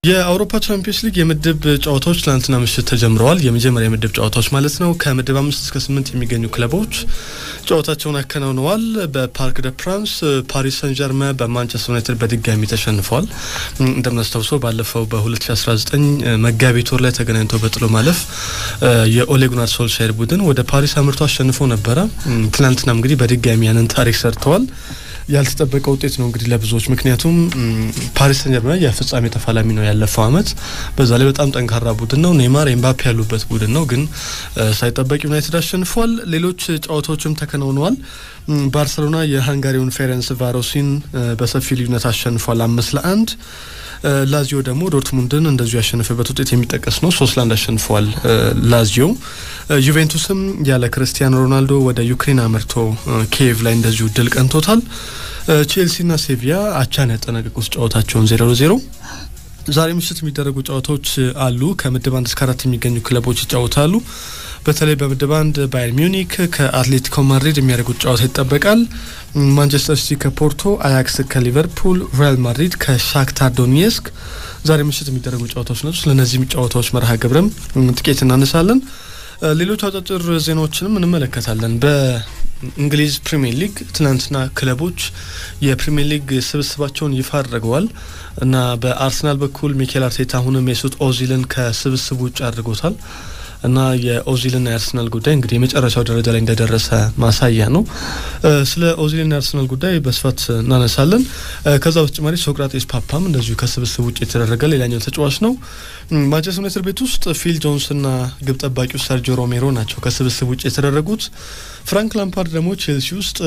የአውሮፓ ቻምፒየንስ ሊግ የምድብ ጨዋታዎች ትናንትና ምሽት ተጀምረዋል። የመጀመሪያ የምድብ ጨዋታዎች ማለት ነው። ከምድብ አምስት እስከ ስምንት የሚገኙ ክለቦች ጨዋታቸውን አከናውነዋል። በፓርክ ደ ፕራንስ ፓሪስ ሰን ጀርመ በማንቸስተር ዩናይትድ በድጋሚ ተሸንፏል። እንደምናስታውሰው ባለፈው በ2019 መጋቢት ወር ላይ ተገናኝተው በጥሎ ማለፍ የኦሌ ጉናር ሶልሻየር ቡድን ወደ ፓሪስ አምርቶ አሸንፎ ነበረ። ትናንትና እንግዲህ በድጋሚ ያንን ታሪክ ሰርተዋል። ያልተጠበቀ ውጤት ነው እንግዲህ ለብዙዎች። ምክንያቱም ፓሪስ ሰን ጀርመን የፍጻሜ ተፋላሚ ነው ያለፈው አመት። በዛ ላይ በጣም ጠንካራ ቡድን ነው። ኔይማር፣ ኤምባፔ ያሉበት ቡድን ነው። ግን ሳይጠበቅ ዩናይትድ አሸንፏል። ሌሎች ጨዋታዎችም ተከናውነዋል። ባርሰሎና የሃንጋሪውን ፌረንስ ቫሮሲን በሰፊ ልዩነት አሸንፏል አምስት ለአንድ ላዚዮ ደግሞ ዶርትሙንድን እንደዚሁ ያሸነፈበት ውጤት የሚጠቀስ ነው። ሶስት ለአንድ አሸንፈዋል ላዚዮ። ዩቬንቱስም ያለ ክርስቲያኖ ሮናልዶ ወደ ዩክሬን አመርቶ ኪየቭ ላይ እንደዚሁ ድል ቀንቶታል። ቼልሲና ሴቪያ አቻን ያጠናቀቁት ጨዋታቸውን ዜሮ ለዜሮ። ዛሬ ምሽት የሚደረጉ ጨዋታዎች አሉ። ከምድብ አንድ እስከ አራት የሚገኙ ክለቦች ይጫወታሉ። በተለይ በምድብ አንድ ባየር ሚዩኒክ ከአትሌቲኮ ማድሪድ የሚያደርጉት ጨዋታ ይጠበቃል። ማንቸስተር ሲቲ ከፖርቶ፣ አያክስ ከሊቨርፑል፣ ሪያል ማድሪድ ከሻክታር ዶኔስክ ዛሬ ምሽት የሚደረጉ ጨዋታዎች ናቸው። ስለነዚህም ጨዋታዎች መርሃ ግብርም ጥቂት እናነሳለን። ሌሎች አጫጭር ዜናዎችንም እንመለከታለን። በእንግሊዝ ፕሪሚየር ሊግ ትናንትና ክለቦች የፕሪሚየር ሊግ ስብስባቸውን ይፋ አድርገዋል እና በአርሰናል በኩል ሚኬል አርቴታ አሁንም የሱት ኦዚልን ከስብስቡ ውጭ አድርጎታል እና የኦዚልና የአርሰናል ጉዳይ እንግዲህ የመጨረሻው ደረጃ ላይ እንደደረሰ ማሳያ ነው። ስለ ኦዚልና የአርሰናል ጉዳይ በስፋት እናነሳለን። ከዛ በተጨማሪ ሶቅራጤስ ፓፓም እንደዚሁ ከስብስብ ውጭ የተደረገ ሌላኛው ተጫዋች ነው። ማንቸስተር ዩናይትድ ቤት ውስጥ ፊል ጆንስና ግብ ጠባቂው ሰርጂዮ ሮሜሮ ናቸው ከስብስብ ውጭ የተደረጉት። ፍራንክ ላምፓርድ ደግሞ ቼልሲ ውስጥ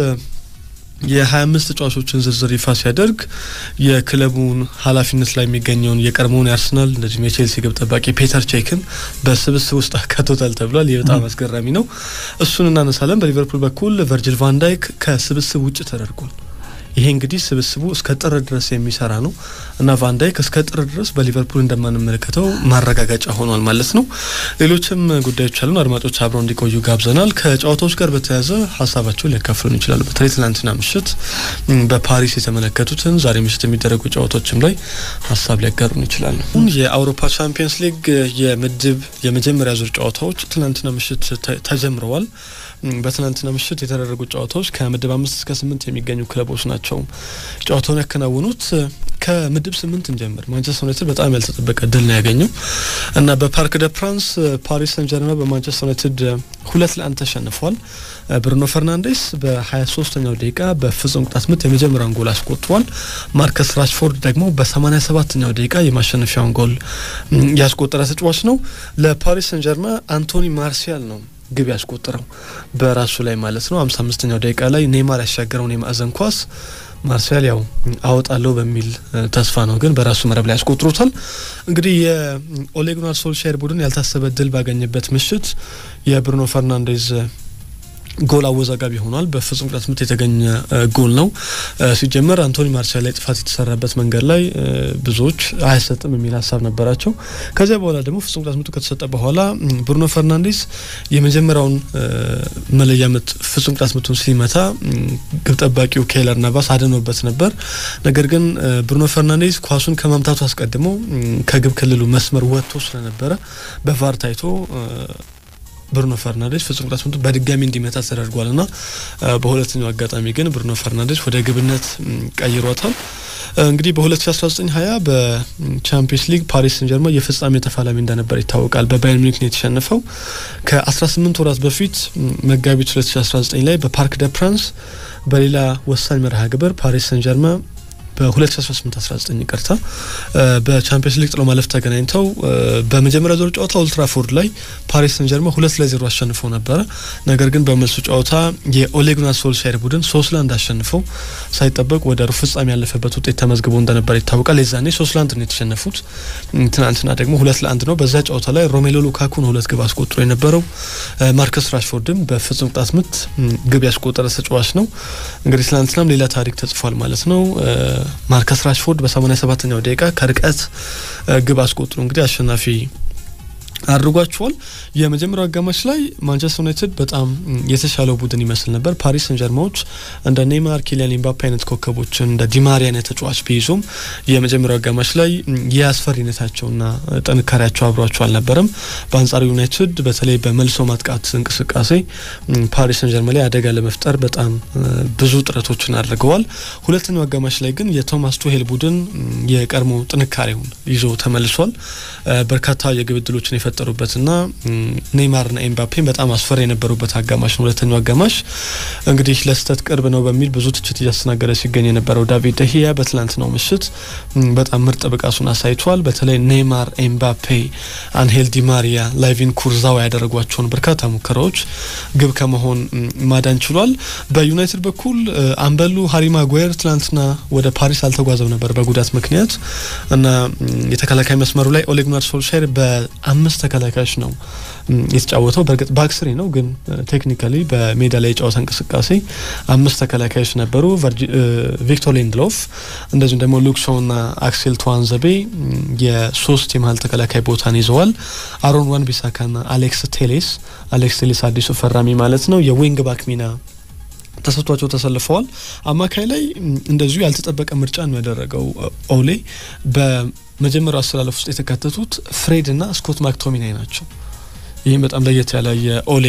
የ25 ተጫዋቾችን ዝርዝር ይፋ ሲያደርግ የክለቡን ኃላፊነት ላይ የሚገኘውን የቀድሞውን የአርሰናል እንደዚሁም የቼልሲ ግብ ጠባቂ ፔተር ቼክን በስብስብ ውስጥ አካቶታል ተብሏል። ይህ በጣም አስገራሚ ነው። እሱን እናነሳለን። በሊቨርፑል በኩል ቨርጅል ቫንዳይክ ከስብስብ ውጭ ተደርጓል። ይሄ እንግዲህ ስብስቡ እስከ ጥር ድረስ የሚሰራ ነው እና ቫንዳይክ እስከ ጥር ድረስ በሊቨርፑል እንደማንመለከተው ማረጋገጫ ሆኗል ማለት ነው። ሌሎችም ጉዳዮች አሉን። አድማጮች አብረው እንዲቆዩ ጋብዘናል። ከጨዋታዎች ጋር በተያያዘ ሀሳባቸውን ሊያካፍሉን ይችላሉ። በተለይ ትናንትና ምሽት በፓሪስ የተመለከቱትን ዛሬ ምሽት የሚደረጉ ጨዋታዎችም ላይ ሀሳብ ሊያጋሩን ይችላሉ። የአውሮፓ ቻምፒየንስ ሊግ የምድብ የመጀመሪያ ዙር ጨዋታዎች ትናንትና ምሽት ተጀምረዋል። በትናንትና ምሽት የተደረጉ ጨዋታዎች ከምድብ አምስት እስከ ስምንት የሚገኙ ክለቦች ናቸው ጨዋታውን ያከናወኑት። ከምድብ ስምንት እንጀምር። ማንቸስተር ዩናይትድ በጣም ያልተጠበቀ ድል ነው ያገኘው እና በፓርክ ደ ፕራንስ ፓሪስ ሰን ጀርመን በማንቸስተር ዩናይትድ ሁለት ለአንድ ተሸንፏል። ብሩኖ ፈርናንዴስ በ23ኛው ደቂቃ በፍጹም ቅጣት ምት የመጀመሪያውን ጎል አስቆጥሯል። ማርከስ ራሽፎርድ ደግሞ በ87ኛው ደቂቃ የማሸነፊያውን ጎል ያስቆጠረ ተጫዋች ነው። ለፓሪስ ሰን ጀርመን አንቶኒ ማርሲያል ነው ግብ ያስቆጠረው በራሱ ላይ ማለት ነው። አምሳ አምስተኛው ደቂቃ ላይ ኔይማር ያሻገረውን የማዕዘን ኳስ ማርሲያል ያው አወጣለሁ በሚል ተስፋ ነው፣ ግን በራሱ መረብ ላይ ያስቆጥሩታል። እንግዲህ የኦሌ ጉናር ሶልሻየር ቡድን ያልታሰበ ድል ባገኘበት ምሽት የብሩኖ ፈርናንዴዝ ጎል አወዛጋቢ ሆኗል። በፍጹም ቅጣት ምት የተገኘ ጎል ነው። ሲጀመር አንቶኒ ማርሲያል ላይ ጥፋት የተሰራበት መንገድ ላይ ብዙዎች አያሰጥም የሚል ሀሳብ ነበራቸው። ከዚያ በኋላ ደግሞ ፍጹም ቅጣት ምቱ ከተሰጠ በኋላ ብሩኖ ፈርናንዴስ የመጀመሪያውን መለያ ምት ፍጹም ቅጣት ምቱን ሲመታ ግብ ጠባቂው ኬለር ናቫስ አድኖበት ነበር። ነገር ግን ብሩኖ ፈርናንዴስ ኳሱን ከመምታቱ አስቀድሞ ከግብ ክልሉ መስመር ወጥቶ ስለነበረ በቫር ታይቶ ብሩኖ ፈርናንዴስ ፍጹም ቅጣት ምቱ በድጋሚ እንዲመታ ተደርጓል እና በሁለተኛው አጋጣሚ ግን ብሩኖ ፈርናንዴስ ወደ ግብነት ቀይሯታል። እንግዲህ በ2019 20 በቻምፒየንስ ሊግ ፓሪስ ሰን ጀርመን የፍጻሜ ተፋላሚ እንደነበር ይታወቃል። በባየር ሚኒክ ነው የተሸነፈው። ከ18 ወራት በፊት መጋቢት 2019 ላይ በፓርክ ደ ፕራንስ በሌላ ወሳኝ መርሃ ግብር ፓሪስ ሰን ጀርመን በ2018-19 ይቅርታ በቻምፒየንስ ሊግ ጥሎ ማለፍ ተገናኝተው በመጀመሪያ ዙር ጨዋታ ኦልትራፎርድ ላይ ፓሪስ ሰን ጀርመን ሁለት ለዜሮ አሸንፈው ነበረ። ነገር ግን በመልሱ ጨዋታ የኦሌ ጉናር ሶልሻየር ቡድን ሶስት ለአንድ አሸንፈው ሳይጠበቅ ወደ ሩብ ፍጻሜ ያለፈበት ውጤት ተመዝግቦ እንደነበር ይታወቃል። የዛኔ ሶስት ለአንድ ነው የተሸነፉት። ትናንትና ደግሞ ሁለት ለአንድ ነው። በዛ ጨዋታ ላይ ሮሜሎ ሉካኩ ነው ሁለት ግብ አስቆጥሮ የነበረው። ማርከስ ራሽፎርድም በፍጹም ቅጣት ምት ግብ ያስቆጠረ ተጫዋች ነው። እንግዲህ ትናንትናም ሌላ ታሪክ ተጽፏል ማለት ነው። ማርከስ ራሽፎርድ በ87ኛው ደቂቃ ከርቀት ግብ አስቆጥሮ እንግዲህ አሸናፊ አድርጓቸዋል። የመጀመሪያው አጋማሽ ላይ ማንቸስተር ዩናይትድ በጣም የተሻለው ቡድን ይመስል ነበር። ፓሪስ ሰን ጀርማዎች እንደ ኔይማር፣ ኪሊያን ኤምባፔ አይነት ኮከቦችን እንደ ዲማሪያ አይነት ተጫዋች ቢይዙም የመጀመሪያው አጋማሽ ላይ የአስፈሪነታቸውና ጥንካሬያቸው አብሯቸው አልነበረም። በአንጻሩ ዩናይትድ በተለይ በመልሶ ማጥቃት እንቅስቃሴ ፓሪስ ሰን ጀርማ ላይ አደጋ ለመፍጠር በጣም ብዙ ጥረቶችን አድርገዋል። ሁለተኛው አጋማሽ ላይ ግን የቶማስ ቱሄል ቡድን የቀድሞ ጥንካሬውን ይዞ ተመልሷል። በርካታ የግብ ዕድሎችን የፈጠሩበትና ኔይማርና ኤምባፔን በጣም አስፈሪ የነበሩበት አጋማሽ ነው። ሁለተኛው አጋማሽ እንግዲህ ለስህተት ቅርብ ነው በሚል ብዙ ትችት እያስተናገደ ሲገኝ የነበረው ዳቪድ ደሂያ በትላንትናው ምሽት በጣም ምርጥ ብቃቱን አሳይቷል። በተለይ ኔይማር፣ ኤምባፔ፣ አንሄል ዲማሪያ፣ ላይቪን ኩርዛዋ ያደረጓቸውን በርካታ ሙከራዎች ግብ ከመሆን ማዳን ችሏል። በዩናይትድ በኩል አምበሉ ሃሪ ማጓየር ትላንትና ወደ ፓሪስ አልተጓዘም ነበር በጉዳት ምክንያት እና የተከላካይ መስመሩ ላይ ኦሌ ጉናር ሶልሻየር በአምስት ተከላካዮች ነው የተጫወተው። በእርግጥ ባክስሪ ነው ግን ቴክኒካሊ በሜዳ ላይ የጨዋታ እንቅስቃሴ አምስት ተከላካዮች ነበሩ። ቪክቶር ሊንድሎፍ እንደዚሁም ደግሞ ሉክሾና አክሴል ተዋንዘቤ የሶስት የመሀል ተከላካይ ቦታን ይዘዋል። አሮን ዋን ቢሳካና አሌክስ ቴሌስ አሌክስ ቴሌስ አዲሱ ፈራሚ ማለት ነው የዊንግ ባክ ሚና ተሰጥቷቸው ተሰልፈዋል። አማካይ ላይ እንደዚሁ ያልተጠበቀ ምርጫ ነው ያደረገው ኦሌ። በመጀመሪያው አሰላለፍ ውስጥ የተካተቱት ፍሬድ እና ስኮት ማክቶሚናይ ናቸው። ይህም በጣም ለየት ያለ የኦሌ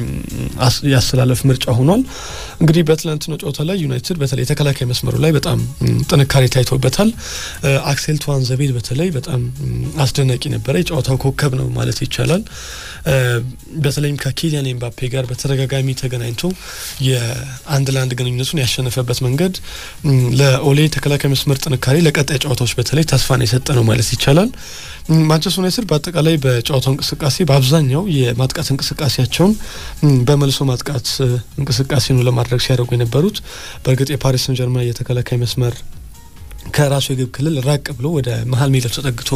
ያስተላለፍ ምርጫ ሆኗል። እንግዲህ በትላንትናው ጨዋታ ላይ ዩናይትድ በተለይ የተከላካይ መስመሩ ላይ በጣም ጥንካሬ ታይቶበታል። አክሴል ተዋንዘቤድ በተለይ በጣም አስደናቂ ነበረ። የጨዋታው ኮከብ ነው ማለት ይቻላል። በተለይም ከኪሊያን ኤምባፔ ጋር በተደጋጋሚ ተገናኝቶ የአንድ ለአንድ ግንኙነቱን ያሸነፈበት መንገድ ለኦሌ ተከላካይ መስመር ጥንካሬ ለቀጣይ ጨዋታዎች በተለይ ተስፋን የሰጠ ነው ማለት ይቻላል። ማንቸስተር ዩናይትድ በአጠቃላይ በጨዋታው እንቅስቃሴ በአብዛኛው የማጥቃት እንቅስቃሴያቸውን በመልሶ ማጥቃት እንቅስቃሴ ነው ለማድረግ ሲያደርጉ የነበሩት። በእርግጥ የፓሪስ ሰን ጀርማ የተከላካይ መስመር ከራሱ የግብ ክልል ራቅ ብሎ ወደ መሀል ሜዳው ተጠግቶ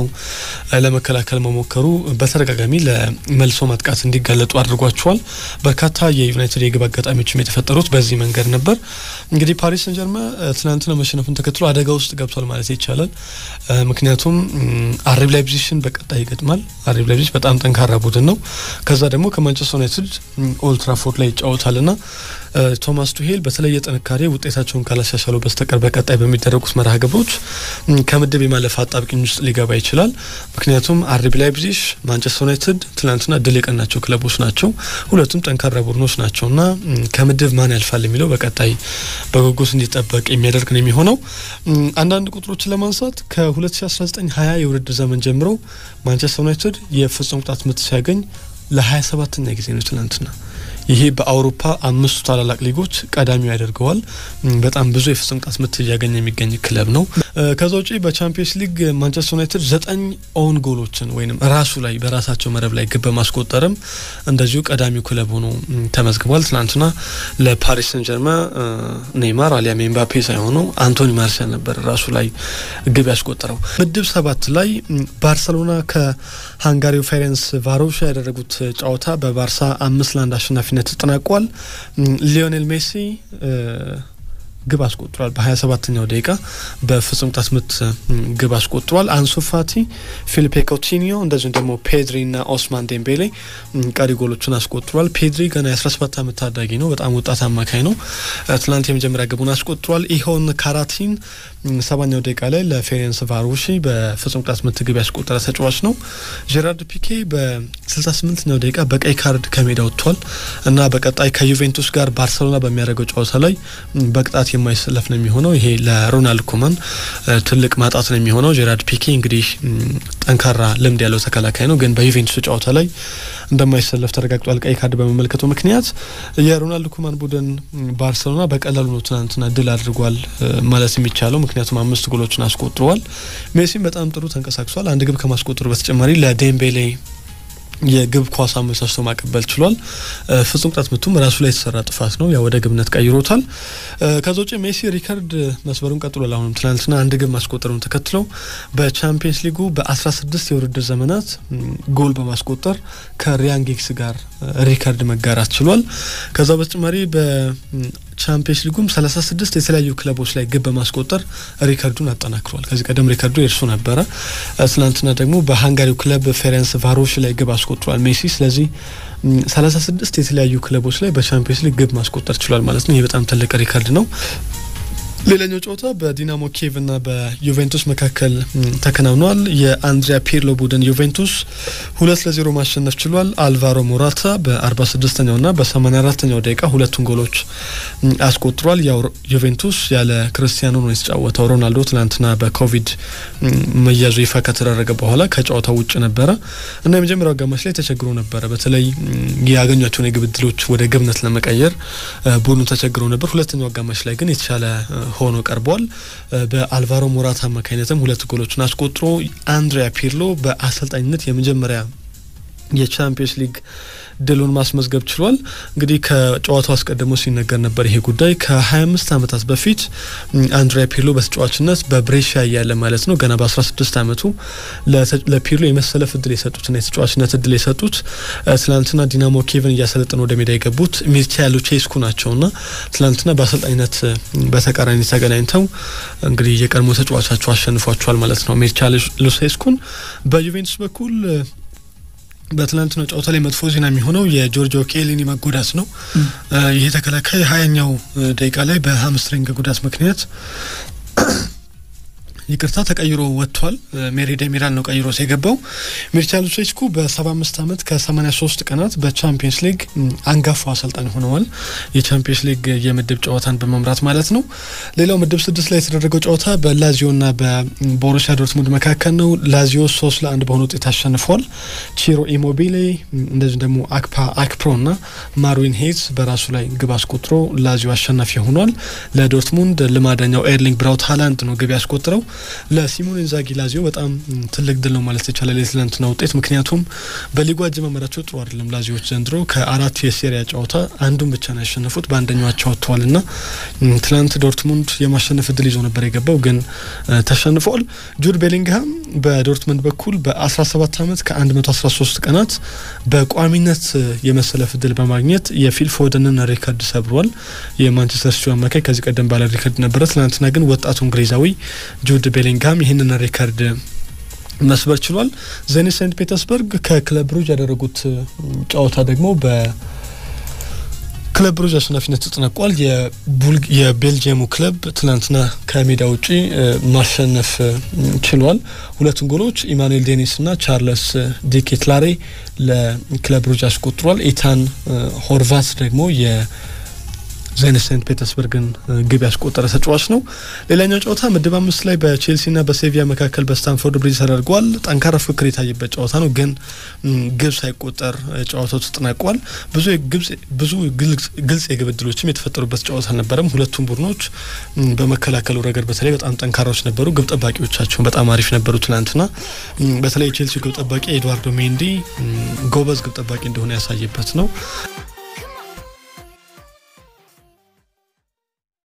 ለመከላከል መሞከሩ በተደጋጋሚ ለመልሶ ማጥቃት እንዲጋለጡ አድርጓቸዋል። በርካታ የዩናይትድ የግብ አጋጣሚዎችም የተፈጠሩት በዚህ መንገድ ነበር። እንግዲህ ፓሪስ ሰን ጀርማ ትናንትና መሸነፉን ተከትሎ አደጋ ውስጥ ገብቷል ማለት ይቻላል። ምክንያቱም አርቢ ላይፕዚግን በቀጣይ ይገጥማል። አርቢ ላይፕዚግ በጣም ጠንካራ ቡድን ነው። ከዛ ደግሞ ከማንቸስተር ዩናይትድ ኦልትራፎርድ ላይ ይጫወታልና ቶማስ ቱሄል በተለየ ጥንካሬ ውጤታቸውን ካላሻሻሉ በስተቀር በቀጣይ በሚደረጉት መርሃ ግብሮች ከምድብ የማለፍ አጣብቂኝ ውስጥ ሊገባ ይችላል። ምክንያቱም አርቢ ላይፕዚግ፣ ማንቸስተር ዩናይትድ ትናንትና ድል የቀናቸው ክለቦች ናቸው። ሁለቱም ጠንካራ ቡድኖች ናቸውና ከምድብ ማን ያልፋል የሚለው በቀጣይ በጉጉት እንዲጠበቅ የሚያደርግ ነው የሚሆነው። አንዳንድ ቁጥሮችን ለማንሳት ከ2019/20 የውድድር ዘመን ጀምሮ ማንቸስተር ዩናይትድ የፍጹም ቅጣት ምት ሲያገኝ ለ27ኛ ጊዜ ነው ትናንትና ይሄ በአውሮፓ አምስቱ ታላላቅ ሊጎች ቀዳሚው ያደርገዋል። በጣም ብዙ የፍጹም ቅጣት ምት እያገኘ የሚገኝ ክለብ ነው። ከዛ ውጪ በቻምፒየንስ ሊግ ማንቸስተር ዩናይትድ ዘጠኝ ኦውን ጎሎችን ወይም ራሱ ላይ በራሳቸው መረብ ላይ ግብ በማስቆጠርም እንደዚሁ ቀዳሚው ክለብ ሆኖ ተመዝግቧል። ትናንትና ለፓሪስ ሰን ጀርማ ኔይማር አሊያም ኤምባፔ ሳይሆኑ አንቶኒ ማርሲያል ነበር ራሱ ላይ ግብ ያስቆጠረው። ምድብ ሰባት ላይ ባርሰሎና ከሃንጋሪው ፌሬንስ ቫሮሻ ያደረጉት ጨዋታ በባርሳ አምስት ለአንድ አሸናፊነት ተጠናቋል። ሊዮኔል ሜሲ ግብ አስቆጥሯል። በ27ኛው ደቂቃ በፍጹም ቅጣት ምት ግብ አስቆጥሯል። አንሱ ፋቲ፣ ፊሊፔ ኮቲኒዮ እንደዚሁም ደግሞ ፔድሪ ና ኦስማን ዴምቤሌ ቀሪ ጎሎችን አስቆጥሯል። ፔድሪ ገና የ17 ዓመት ታዳጊ ነው። በጣም ወጣት አማካይ ነው። ትናንት የመጀመሪያ ግቡን አስቆጥሯል። ኢሆን ካራቲን ሰባኛው ደቂቃ ላይ ለፌሬንስ ቫሮሺ በፍጹም ቅጣት ምት ግብ ያስቆጠረ ተጫዋች ነው። ጄራርድ ፒኬ በ68ኛው ደቂቃ በቀይ ካርድ ከሜዳ ወጥቷል እና በቀጣይ ከዩቬንቱስ ጋር ባርሰሎና በሚያደርገው ጨዋታ ላይ በቅጣት የማይሰለፍ ነው የሚሆነው። ይሄ ለሮናልድ ኮማን ትልቅ ማጣት ነው የሚሆነው። ጄራርድ ፒኬ እንግዲህ ጠንካራ ልምድ ያለው ተከላካይ ነው፣ ግን በዩቬንቱስ ጨዋታ ላይ እንደማይሰለፍ ተረጋግጧል። ቀይ ካርድ በመመልከቱ ምክንያት የሮናልድ ኮማን ቡድን ባርሰሎና በቀላሉ ነው ትናንትና ድል አድርጓል ማለት የሚቻለው ምክንያቱም አምስት ጎሎችን አስቆጥረዋል። ሜሲም በጣም ጥሩ ተንቀሳቅሷል። አንድ ግብ ከማስቆጠሩ በተጨማሪ ለዴምቤሌ የግብ ኳስ አመቻችቶ ማቀበል ችሏል። ፍጹም ቅጣት ምቱም ራሱ ላይ የተሰራ ጥፋት ነው፣ ያ ወደ ግብነት ቀይሮታል። ከዛ ውጭ ሜሲ ሪከርድ መስበሩን ቀጥሏል። አሁንም ትናንትና አንድ ግብ ማስቆጠሩን ተከትለው በቻምፒየንስ ሊጉ በ16 የውድድር ዘመናት ጎል በማስቆጠር ከሪያን ጊግስ ጋር ሪከርድ መጋራት ችሏል። ከዛ በተጨማሪ በቻምፒየንስ ሊጉም 36 የተለያዩ ክለቦች ላይ ግብ በማስቆጠር ሪከርዱን አጠናክሯል። ከዚህ ቀደም ሪከርዱ የእርሱ ነበረ። ትናንትና ደግሞ በሃንጋሪው ክለብ ፌረንስ ቫሮሽ ላይ ግብ አስቆጥሯል ሜሲ። ስለዚህ 36 የተለያዩ ክለቦች ላይ በቻምፒየንስ ሊግ ግብ ማስቆጠር ችሏል ማለት ነው። ይህ በጣም ትልቅ ሪከርድ ነው። ሌላኛው ጨዋታ በዲናሞ ኪየቭ እና በዩቬንቱስ መካከል ተከናውኗል። የአንድሪያ ፒርሎ ቡድን ዩቬንቱስ ሁለት ለዜሮ ማሸነፍ ችሏል። አልቫሮ ሞራታ በአርባ ስድስተኛው ና በሰማኒያ አራተኛው ደቂቃ ሁለቱን ጎሎች አስቆጥሯል። ያው ዩቬንቱስ ያለ ክርስቲያኖ ነው የተጫወተው። ሮናልዶ ትናንትና በኮቪድ መያዙ ይፋ ከተደረገ በኋላ ከጨዋታው ውጭ ነበረ እና የመጀመሪያው አጋማሽ ላይ ተቸግሮ ነበረ። በተለይ ያገኟቸውን የግብ ዕድሎች ወደ ግብነት ለመቀየር ቡድኑ ተቸግሮ ነበር። ሁለተኛው አጋማሽ ላይ ግን የተሻለ ሆኖ ቀርቧል። በአልቫሮ ሞራታ አማካኝነትም ሁለት ጎሎችን አስቆጥሮ አንድሪያ ፒርሎ በአሰልጣኝነት የመጀመሪያ የቻምፒየንስ ሊግ ድሉን ማስመዝገብ ችሏል። እንግዲህ ከጨዋታው አስቀድሞ ሲነገር ነበር ይሄ ጉዳይ ከ25 ዓመታት በፊት አንድሪያ ፒርሎ በተጫዋችነት በብሬሻ እያለ ማለት ነው ገና በ16 ዓመቱ ለፒርሎ የመሰለፍ እድል የሰጡትና የተጫዋችነት እድል የሰጡት ትላንትና ዲናሞ ኪየቭን እያሰለጠኑ ወደ ሜዳ የገቡት ሚርቻ ሉቼስኩ ናቸውና ትላንትና በአሰልጣኝነት በተቃራኒ ተገናኝተው እንግዲህ የቀድሞ ተጫዋቻቸው አሸንፏቸዋል ማለት ነው ሚርቻ ሉቼስኩን በዩቬንቱስ በኩል በትላንትናው ጨዋታ ላይ መጥፎ ዜና የሚሆነው የጆርጆ ኬሊኒ መጎዳት ነው። ይሄ ተከላካይ ሀያኛው ደቂቃ ላይ በሀምስትሪንግ ጉዳት ምክንያት ይቅርታ ተቀይሮ ወጥቷል። ሜሪ ደሚራል ነው ቀይሮ የገባው። ሚርቻ ሉቼስኩ በሰባ አምስት ዓመት ከሰማኒያ ሶስት ቀናት በቻምፒየንስ ሊግ አንጋፋው አሰልጣኝ ሆነዋል። የቻምፒየንስ ሊግ የምድብ ጨዋታን በመምራት ማለት ነው። ሌላው ምድብ ስድስት ላይ የተደረገው ጨዋታ በላዚዮና በቦሩሲያ ዶርትሙንድ መካከል ነው። ላዚዮ ሶስት ለአንድ በሆነ ውጤት አሸንፏል። ቺሮ ኢሞቢሌ እንደዚሁም ደግሞ አክፓ አክፕሮና ማርዊን ሄዝ በራሱ ላይ ግብ አስቆጥሮ ላዚዮ አሸናፊ ሆኗል። ለዶርትሙንድ ልማደኛው ኤርሊንግ ብራውት ሃላንድ ነው ግብ ያስቆጥረው። ለሲሞኔ ኢንዛጊ ላዚዮ በጣም ትልቅ ድል ነው ማለት ይቻላል የትላንትና ውጤት። ምክንያቱም በሊጉ አጀማመራቸው ጥሩ አይደለም ላዚዮች ዘንድሮ ከአራት የሴሪያ ጨዋታ አንዱን ብቻ ነው ያሸነፉት፣ በአንደኛው አቻ ወጥተዋል እና ትላንት ዶርትሙንድ የማሸነፍ እድል ይዞ ነበር የገባው ግን ተሸንፈዋል። ጁድ ቤሊንግሃም በዶርትሙንድ በኩል በ17 ዓመት ከ113 ቀናት በቋሚነት የመሰለፍ እድል በማግኘት የፊል ፎደንን ሪከርድ ሰብሯል። የማንቸስተር ሲቲ አማካይ ከዚህ ቀደም ባለ ሪከርድ ነበረ። ትናንትና ግን ወጣቱ እንግሊዛዊ ጁድ ቤሊንግሃም ይህንን ሪከርድ መስበር ችሏል። ዜኒት ሴንት ፔተርስበርግ ከክለብ ብሩጅ ያደረጉት ጨዋታ ደግሞ በ ክለብ ብሩጅ አሸናፊነት ተጠናቋል። የቤልጅየሙ ክለብ ትናንትና ከሜዳ ውጪ ማሸነፍ ችሏል። ሁለቱን ጎሎች ኢማኑኤል ዴኒስ እና ቻርለስ ዲኬትላሬ ለክለብ ብሩጅ አስቆጥሯል። ኢታን ሆርቫት ደግሞ የ ዜኒት ሴንት ፔተርስበርግን ግብ ያስቆጠረ ተጫዋች ነው። ሌላኛው ጨዋታ ምድብ አምስት ላይ በቼልሲና በሴቪያ መካከል በስታንፎርድ ብሪጅ ተደርጓል። ጠንካራ ፍክክር የታየበት ጨዋታ ነው፣ ግን ግብ ሳይቆጠር ጨዋታው ተጠናቋል። ብዙ ብዙ ግልጽ የግብ ዕድሎችም የተፈጠሩበት ጨዋታ አልነበረም። ሁለቱም ቡድኖች በመከላከሉ ረገድ በተለይ በጣም ጠንካራዎች ነበሩ። ግብ ጠባቂዎቻቸውን በጣም አሪፍ ነበሩ። ትናንትና በተለይ የቼልሲ ግብ ጠባቂ ኤድዋርዶ ሜንዲ ጎበዝ ግብ ጠባቂ እንደሆነ ያሳየበት ነው።